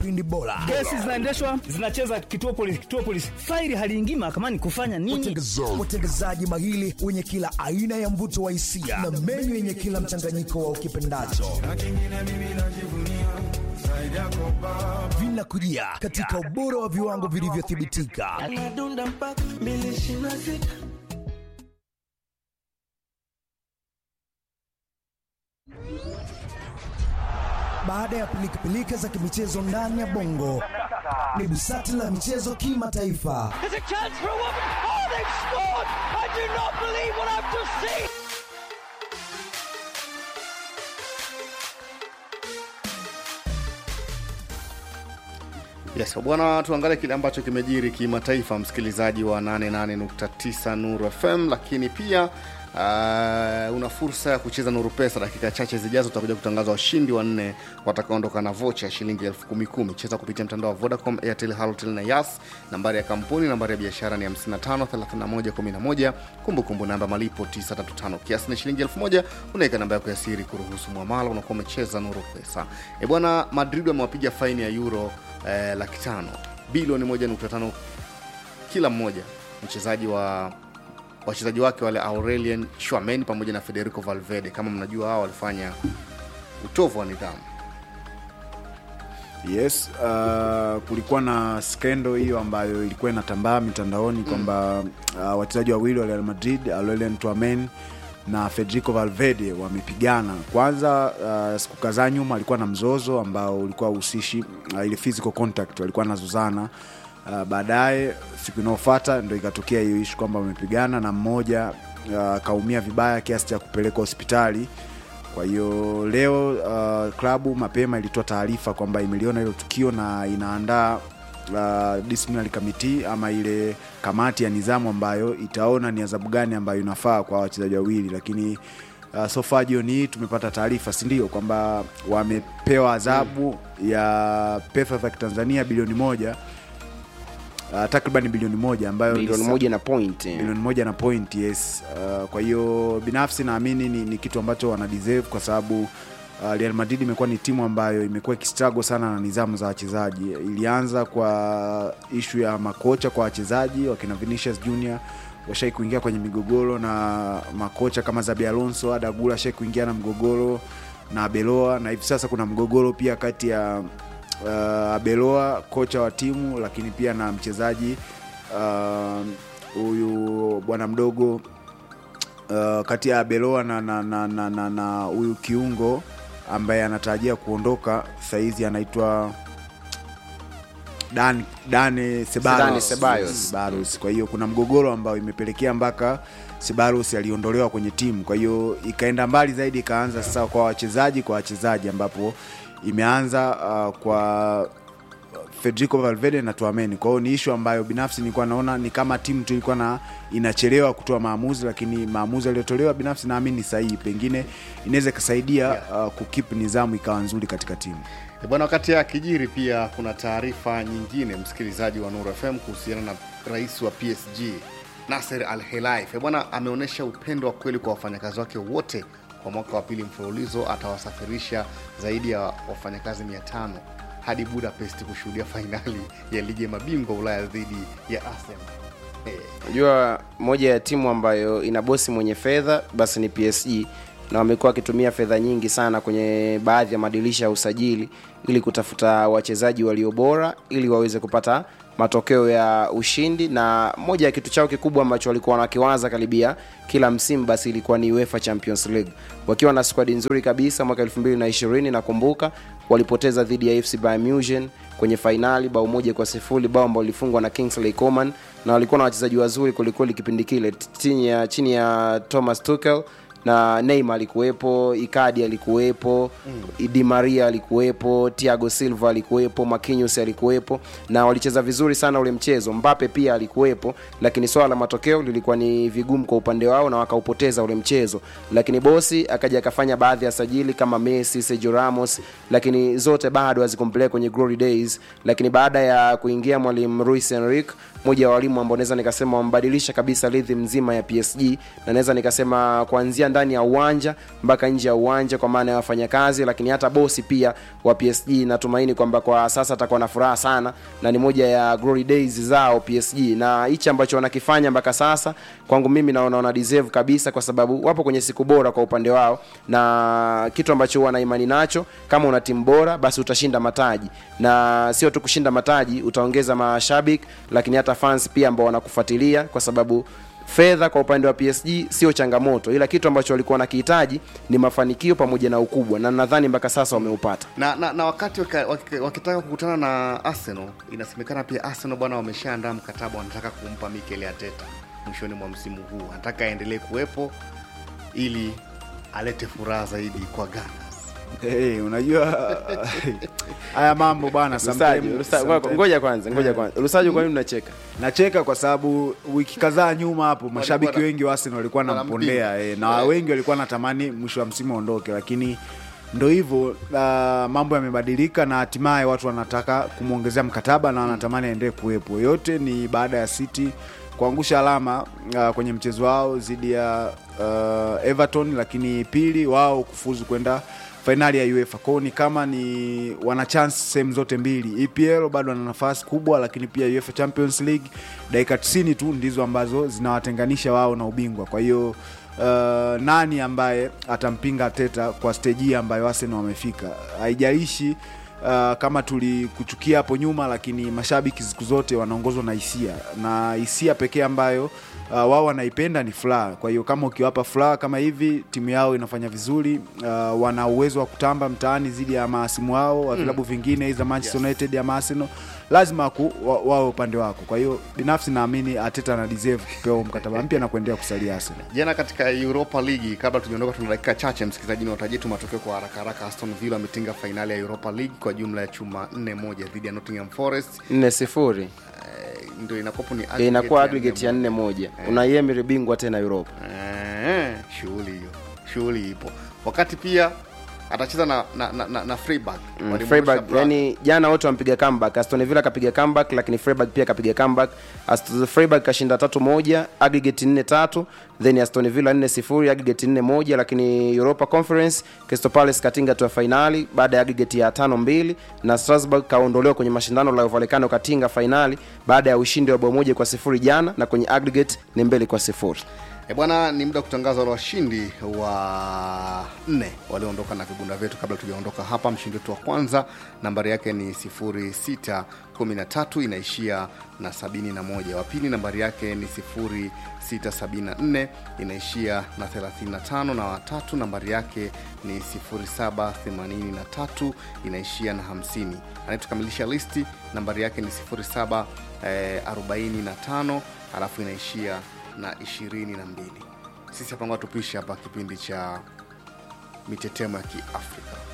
vipindi bora. Kesi zinaendeshwa zinacheza kituo polisi, kituo polisi, faili haliingii mahakamani kufanya nini? Watengezaji mahili wenye kila aina ya mvuto wa hisia na menyu yenye kila mchanganyiko wa ukipendacho vinakujia katika ubora wa viwango vilivyothibitika. Baada ya pilikapilika za kimichezo ndani ya bongo, ni busati la michezo kimataifa. Yes, bwana, tuangalie kile ambacho kimejiri kimataifa, msikilizaji wa 88.9 Nuru FM, lakini pia uh, una fursa ya kucheza Nuru Pesa. Dakika chache zijazo utakuja kutangaza washindi wanne watakaondoka na vocha ya shilingi elfu kumi kumi. Cheza kupitia mtandao wa Vodacom, Airtel, Halotel na Yas. Nambari ya kampuni, nambari ya biashara ni 55 31 11. Kumbukumbu namba malipo 935, kiasi ni shilingi elfu moja. Unaweka namba yako ya siri kuruhusu mwamala, unakuwa umecheza Nuru Pesa. E bwana, Madrid wamewapiga faini ya euro eh, laki tano bilioni 1.5 kila mmoja mchezaji wa wachezaji wake wale Aurelien Chouameni pamoja na Federico Valverde. Kama mnajua hao walifanya utovu wa nidhamu. Yes, uh, kulikuwa na skendo hiyo ambayo ilikuwa inatambaa mitandaoni kwamba uh, wachezaji wawili wa Real Madrid Aurelien Tchouameni na Federico Valverde wamepigana. Kwanza uh, siku kadhaa nyuma alikuwa na mzozo ambao ulikuwa uhusishi uh, ile physical contact, walikuwa wanazozana uh, baadaye siku inayofuata ndo ikatokea hiyo ishu kwamba wamepigana na mmoja akaumia uh, vibaya kiasi cha kupelekwa hospitali. Kwa hiyo leo uh, klabu mapema ilitoa taarifa kwamba imeliona hilo tukio na inaandaa uh, disciplinary committee ama ile kamati ya nidhamu ambayo itaona ni adhabu gani ambayo inafaa kwa wachezaji wawili, lakini uh, so far jioni hii tumepata taarifa, si ndio, kwamba wamepewa adhabu ya pesa za Kitanzania bilioni moja uh, takriban bilioni moja ambayo ni bilioni sa- moja na point eh. bilioni moja na point yes. Uh, kwa hiyo binafsi naamini ni, ni kitu ambacho wana deserve kwa sababu uh, Real Madrid imekuwa ni timu ambayo imekuwa ikistruggle sana na nidhamu za wachezaji. Ilianza kwa ishu ya makocha kwa wachezaji, wakina Vinicius Junior washai kuingia kwenye migogoro na makocha kama Zabi Alonso, Adagula ashai kuingia na mgogoro na Abeloa, na hivi sasa kuna mgogoro pia kati ya uh, Abeloa kocha wa timu, lakini pia na mchezaji uh, huyu bwana mdogo uh, kati ya Abeloa na na na na na na huyu kiungo ambaye anatarajia kuondoka saizi anaitwa Dan Dane Ceballos. Dane Ceballos. Ceballos. Kwa hiyo kuna mgogoro ambao imepelekea mpaka Ceballos aliondolewa kwenye timu. Kwa hiyo ikaenda mbali zaidi, ikaanza sasa kwa wachezaji kwa wachezaji, ambapo imeanza uh, kwa Federico Valverde na Tchouameni. Kwa hiyo ni ishu ambayo binafsi nilikuwa naona ni kama timu tu ilikuwa na inachelewa kutoa maamuzi, lakini maamuzi yaliyotolewa binafsi naamini ni sahihi, pengine inaweza ikasaidia uh, kukip nidhamu ikawa nzuri katika timu. E bwana, wakati ya kijiri pia kuna taarifa nyingine, msikilizaji wa Nuru FM, kuhusiana na rais wa PSG Nasser Al Khelaifi. E bwana, ameonyesha upendo wa kweli kwa wafanyakazi wake wote. Kwa mwaka wa pili mfululizo atawasafirisha zaidi ya wafanyakazi 500 hadi Budapest kushuhudia fainali ya ligi ya mabingwa Ulaya dhidi ya Arsenal. Eh, Unajua, moja ya timu ambayo ina bosi mwenye fedha basi ni PSG, na wamekuwa wakitumia fedha nyingi sana kwenye baadhi ya madirisha ya usajili ili kutafuta wachezaji walio bora ili waweze kupata matokeo ya ushindi, na moja ya kitu chao kikubwa ambacho walikuwa wanakiwaza karibia kila msimu basi ilikuwa ni UEFA Champions League, wakiwa na squad nzuri kabisa. Mwaka 2020 nakumbuka walipoteza dhidi ya FC Bayern Munich kwenye fainali bao moja kwa sifuri, bao ambao lilifungwa na Kingsley Coman, na walikuwa na wachezaji wazuri kwelikweli kipindi kile chini ya, chini ya Thomas Tuchel na Neymar alikuwepo, Icardi alikuwepo, mm. Di Maria alikuwepo, Thiago Silva alikuwepo, Marquinhos alikuwepo na walicheza vizuri sana ule mchezo. Mbappe pia alikuwepo, lakini swala la matokeo lilikuwa ni vigumu kwa upande wao na wakaupoteza ule mchezo. Lakini bosi akaja akafanya baadhi ya sajili kama Messi, Sergio Ramos, lakini zote bado hazikumpeleka kwenye glory days. Lakini baada ya kuingia mwalimu Luis Enrique, mmoja wa walimu ambao naweza nikasema wambadilisha kabisa rhythm nzima ya PSG na naweza nikasema kuanzia ndani ndani ya uwanja mpaka nje ya uwanja kwa maana ya wafanyakazi lakini hata bosi pia wa psg natumaini kwamba kwa sasa atakuwa na furaha sana na ni moja ya glory days zao psg na hichi ambacho wanakifanya mpaka sasa kwangu mimi naona wana deserve kabisa kwa sababu wapo kwenye siku bora kwa upande wao na kitu ambacho huwa na imani nacho kama una timu bora basi utashinda mataji na sio tu kushinda mataji utaongeza mashabiki lakini hata fans pia ambao wanakufuatilia kwa sababu fedha kwa upande wa psg sio changamoto ila kitu ambacho walikuwa wanakihitaji ni mafanikio pamoja na ukubwa na nadhani mpaka sasa wameupata na, na, na wakati waka, waki- wakitaka kukutana na Arsenal, inasemekana pia Arsenal bwana wameshaandaa mkataba, wanataka kumpa Mikel Arteta mwishoni mwa msimu huu, anataka aendelee kuwepo ili alete furaha zaidi kwa Gunners. hey, unajua haya mambo bwana Lusajo, sometime- Lusa- sometime- ngoja kwanza ngoja kwanza lusajo kwa nini unacheka nacheka kwa sababu wiki kadhaa nyuma hapo mashabiki Walikuwa na- wengi wa Arsenal walikuwa wanampinga. nampondea eh, na Eh. wengi walikuwa natamani mwisho wa msimu aondoke lakini ndo hivyo uh, mambo yamebadilika na hatimaye watu wanataka kumwongezea mkataba na wanatamani aendelee kuwepo yote ni baada ya city kuangusha alama uh, kwenye mchezo wao dhidi ya uh, everton lakini pili wao kufuzu kwenda fainali ya uefa kwao ni kama ni wana chance sehemu zote mbili epl bado wana nafasi kubwa lakini pia uefa champions league dakika 90 tu ndizo ambazo zinawatenganisha wao na ubingwa kwa hiyo uh, nani ambaye atampinga teta kwa steji hii ambayo arsenal wamefika haijalishi Uh, kama tulikuchukia hapo nyuma lakini mashabiki siku zote wanaongozwa na hisia na hisia pekee ambayo uh, wao wanaipenda ni furaha kwa hiyo kama ukiwapa furaha kama hivi timu yao inafanya vizuri uh, wana uwezo wa kutamba mtaani dhidi ya maasimu wao wa vilabu vingine za manchester united ama arsenal lazima ku, wa, wawe upande wako kwa hiyo binafsi naamini ateta ana deserve kupewa mkataba mpya na kuendelea kusalia arsenal Jana katika Europa League, kabla tujaondoka, tuna dakika chache, msikilizaji, niwatajie tu matokeo kwa haraka haraka. Aston Villa wametinga fainali ya Europa League kwa jumla ya chuma 4 moja dhidi ya Nottingham Forest. nne sifuri Eh, ndio inakuwa ni Eh, inakuwa aggregate aggregate ya nne nne moja unaiemiri bingwa tena europa Eh, shughuli hiyo shughuli ipo wakati pia atacheza na na, na, na, na Freiburg Mm, Walimrusha Freiburg Bra- yani jana wote wampiga comeback Aston Villa kapiga comeback lakini Freiburg pia kapiga comeback Aston Freiburg kashinda tatu moja aggregate nne tatu then Aston Villa nne sifuri aggregate nne moja lakini Europa Conference Crystal Palace katinga tu ya fainali baada ya aggregate ya tano mbili na Strasbourg kaondolewa kwenye mashindano la Volcano katinga fainali baada ya ushindi wa bao moja kwa sifuri jana na kwenye aggregate ni mbili kwa sifuri E bwana, ni muda wa kutangaza wale washindi wa nne walioondoka na vibunda vyetu. Kabla tujaondoka hapa, mshindi wetu wa kwanza nambari yake ni 0613 inaishia na 71. Wa pili nambari yake ni 0674 inaishia na 35, na watatu nambari yake ni 0783 inaishia na 50. Anayetukamilisha listi nambari yake ni 0745 alafu inaishia na ishirini na mbili. Sisi hapa ngoja tupishe hapa kipindi cha mitetemo ya Kiafrika.